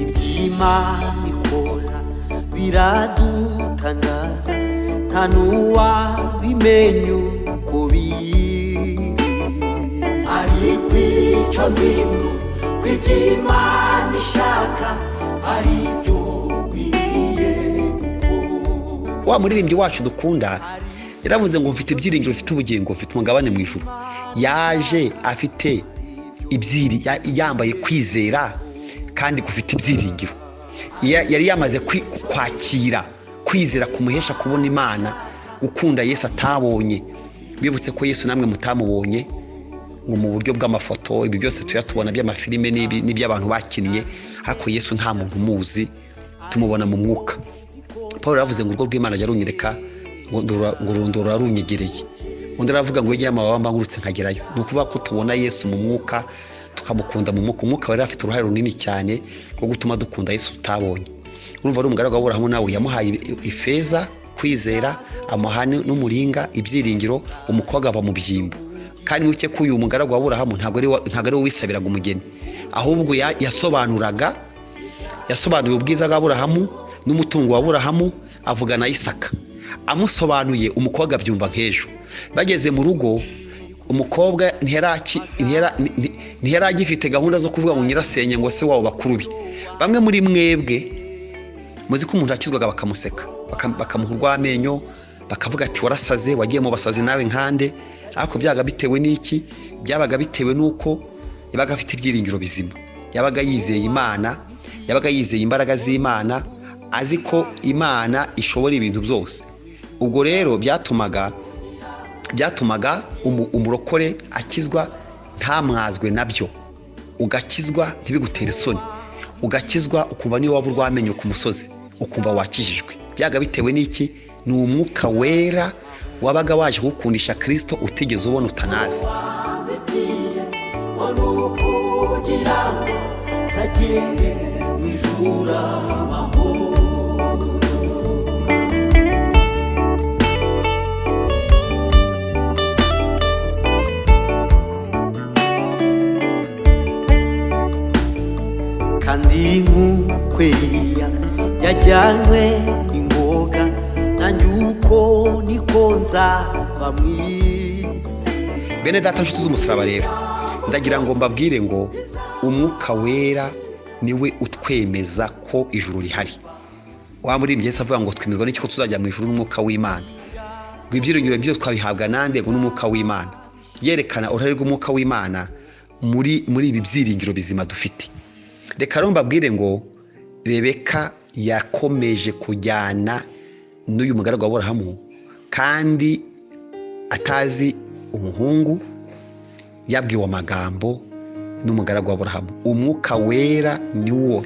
iby'imana ikora biradutangaza nta n'uwabimenya uko biri ariko icyo nzi ngo ku iby'imana ishaka hari ibyo biriye gukora wa muririmbyi wacu dukunda yaravuze ngo mfite ibyiringiro mfite ubugingo mfite umugabane mu ijuru yaje afite ibyiri ya- yambaye kwizera kandi gufite ibyiringiro Ya- yari yamaze kwi- kwakira kwizera kumuhesha kubona imana gukunda yesu atabonye bibutse ko yesu namwe mutamubonye ngo mu buryo bw'amafoto ibi byose tuyatubona by'amafilime n'ibi- n'iby'abantu bakinnye ariko yesu nta muntu umuzi tumubona mu mwuka paul yaravuze ngo urwo rw'imana yarunyereka ngo ndora- ngo urondoro warunyegereye undi aravuga ngo yegeye amababa mbangurutse nkagerayo ni ukuvuga ko tubona yesu mu mwuka tukamukunda mu mwuka umwuka wari afite uruhare runini cyane rwo gutuma dukunda yesu tutabonye urumva ari umugaragu wabura hamwe nawe yamuhaye i- ifeza kwizera amuha n- n'umuringa ibyiringiro umukobwa ava mu byimbo kandi muke ko uyu mugaragu waburahamu ntabwo ari wa- ntabwo ari we wisabiraga umugeni ahubwo ya- yasobanuraga yasobanuye ubwiza bw'aburahamu n'umutungo wa burahamu avugana isaka amusobanuye umukobwa abyumva nk'ejo bageze mu rugo umukobwa ntiharaki- ntihara- nti- ntiharagifite gahunda zo kuvuga ngo nyirasenge ngo se wabo bakuru be bamwe muri mwebwe muzi ko umuntu yakizwaga bakamuseka baka- bakamuha urw'amenyo bakavuga ati warasaze wagiye mu basazi nawe nkande ariko byabaga bitewe n'iki byabaga bitewe n'uko yabaga afite ibyiringiro bizima yabaga yizeye imana yabaga yizeye imbaraga z'imana azi ko imana ishobora ibintu byose ubwo rero byatumaga byatumaga umu- umurokore akizwa ntamwazwe nabyo ugakizwa ntibigutere isoni ugakizwa ukumva niyo waba urwamenyo ku musozi ukumva wakijijwe byaga bitewe n'iki ni umwuka wera wabaga waje kugukundisha kirisito utigeze ubona utanazi bigiye wari ukugira ngo nzagere mu ijuru amahoro kandi nk'ukweya yajyanywe n'ingoga nanjye uko niko nzava mu isi bene data nshuti z'umusaraba rero ndagira ngo mbabwire ngo umwuka wera niwe utwemeza ko ijuru rihari waba muri ibyatsi avuga ngo twemezwa n'iki ko tuzajya mu ijuru n'umwuka w'imana ngo ibyiringiro byo twabihabwa nande ngo n'umwuka w'imana yerekana uruhare rw'umwuka w'imana muri muri ibi byiringiro bizima dufite reka rero mbabwire ngo rebeka yakomeje kujyana n'uyu mugaragu wa burahamu kandi atazi umuhungu yabwiwe amagambo n'umugaragu wa burahamu umwuka wera niwo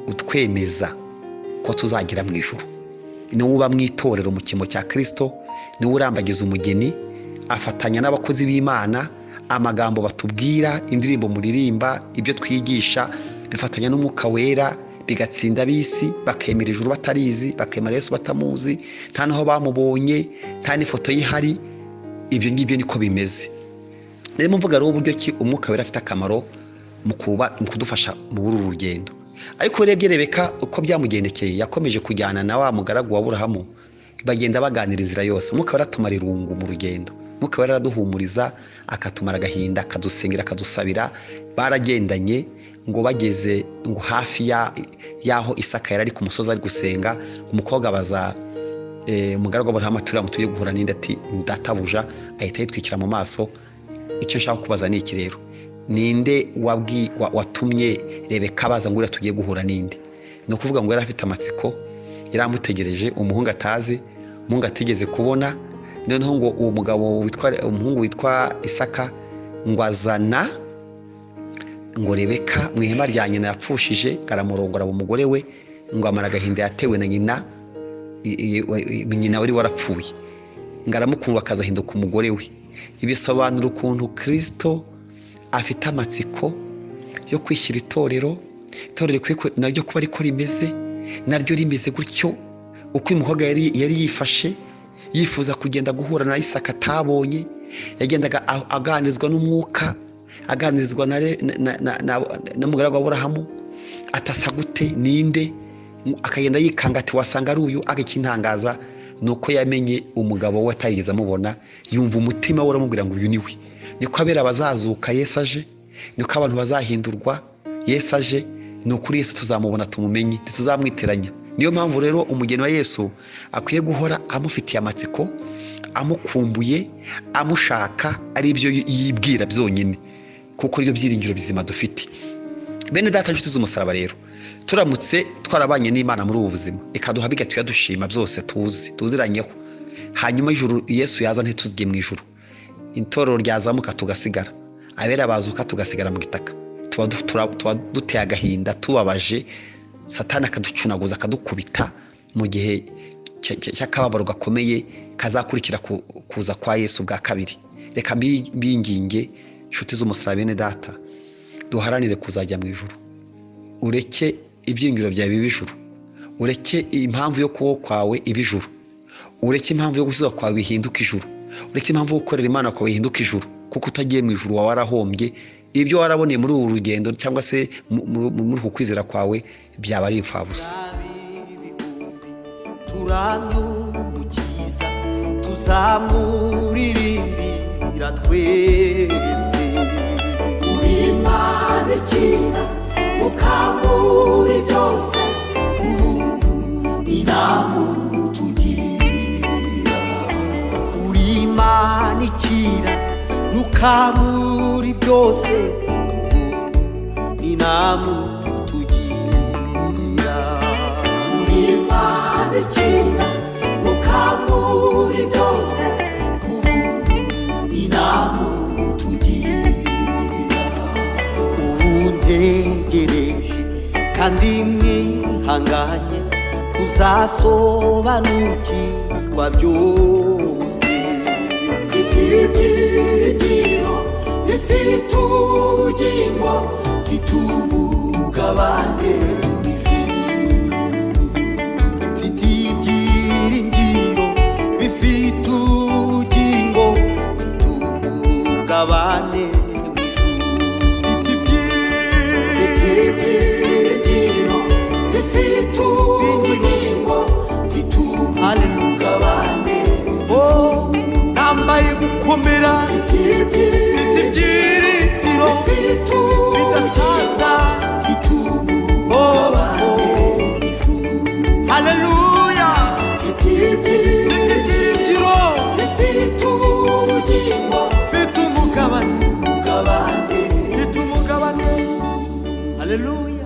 utwemeza ko tuzagira mu ijoro niwo uba mu itorero mu cyimbo cya kirisito niwo urambagiza umugeni afatanya n'abakozi b'imana amagambo batubwira indirimbo muririmba ibyo twigisha bifatanya n'umwuka wera bigatsinda ab'isi bakemera ijuru batarizi bakemera yesu batamuzi nta n'aho bamubonye nta n'ifoto ye ihari ibyo ngibyo niko bimeze rero mvuga rero uburyo ki umwuka wera afite akamaro mu kuba mu kudufasha muri uru rugendo ariko urebye rebeka uko byamugendekeye yakomeje kujyana na wa mugaragu wa burahamu bagenda baganira inzira yose umwuka wera atuma irungu mu rugendo umwuka wera araduhumuriza akatumara agahinda akadusengera akadusabira baragendanye ngo bageze ngo hafi ya- y'aho isaka yari ari ku musozi ari gusenga umukobwa abaza Eh, umugaragu w'aburahamu turiya mutuye guhura n'indi ati ndatabuja ahita yitwikira mu maso icyo nshaka kubaza ni iki rero ninde wabwi wa- watumye rebeka baza ngo uriya tugiye guhura n'indi ni ukuvuga ngo yari afite amatsiko yari amutegereje umuhungu atazi umuhungu atigeze kubona noneho ngo uwo mugabo witwa umuhungu witwa isaka ngo azana ngo rebeka mu ihema rya nyina yapfushije aramurongora umugore we ngo amara agahinda yatewe na nyina i- i- i- nyina wari warapfuye ngo aramukundwa akazahinduka umugore we ibisobanura ukuntu kirisito afite amatsiko yo kwishyira itorero itorero rikwiye ku- naryo kuba ariko rimeze naryo rimeze gutyo uko uyu mukobwa yari yari yifashe yifuza kugenda guhura na isaka atabonye yagendaga a- aganirizwa n'umwuka aganirizwa na re- na- na- na- na- n'umugaragu wa burahamu atasa gute ninde akagenda yikanga ati wasanga ari uyu akakintangaza ni uko yamenye umugabo we atarigeze amubona yumva umutima we uramubwira ngo uyu ni we niko abera abazazuka yesu aje niko abantu bazahindurwa yesu aje ni ukuri yesu tuzamubona tumumenye ntituzamwiteranya niyo mpamvu rero umugeni wa yesu akwiye guhora amufitiye amatsiko amukumbuye amushaka ari ibyo yibwira byonyine kuko ari byo byiringiro bizima dufite bene data inshuti z'umusaraba rero turamutse twarabanye n'imana muri ubu buzima ikaduha bigahita yadushima byose tuzi tuziranyeho hanyuma ijuru yesu yaza ntituzige mu ijuru itorero ryazamuka tugasigara abera bazuka tugasigara mu gitaka tuba du- tura- tuba duteye agahinda tubabaje satani akaducunaguza akadukubita mu gihe cy- cy- cy'akababaro gakomeye kazakurikira ku- kuza kwa yesu bwa kabiri reka mbi- mbinginge inshuti z'umusaraba bene data duharanire kuzajya mu ijuru ureke ibyiringiro byawe bibe ijuru ureke impamvu yo kubaho kwawe ibe ijuru ureke impamvu yo gukiza kwawe bihinduka ijuru ureke impamvu yo gukorera imana kwawe bihinduka ijuru kuko utagiye mu ijuru wawe warahombye ibyo waraboneye muri uru rugendo cyangwa se mu- mu- mu- muri uku kwizera kwawe byaba ari imfabusa ibihumbi turamyumukiza tuzamuririmbira twese imana ikira mukangura byose ku buntu inamutugira uri imana ikira nukamuri byose ubuntu n'inamu tugira imana ikira mukangura byose ku buntu inamutugira ubuntegereje kandi mwihanganye kuzasobanukirwa byose mfite ibyiringiro bifite ubugingo mfite umugabane mfite ibyiringiro bifite ubugingo mfite umugabane mu ijuru mfite ibyiringiro bifite ubugingo mfite umugabane oh nambaye gukomera mfite mfite ibyiringiro ibyiringiro bifite bidasaza umugabane oh, oh. haleluya mfite mfite ibyiringiro ibyiringiro bifite ubugingo mfite umugabane mugabane mfite umugabane haleluya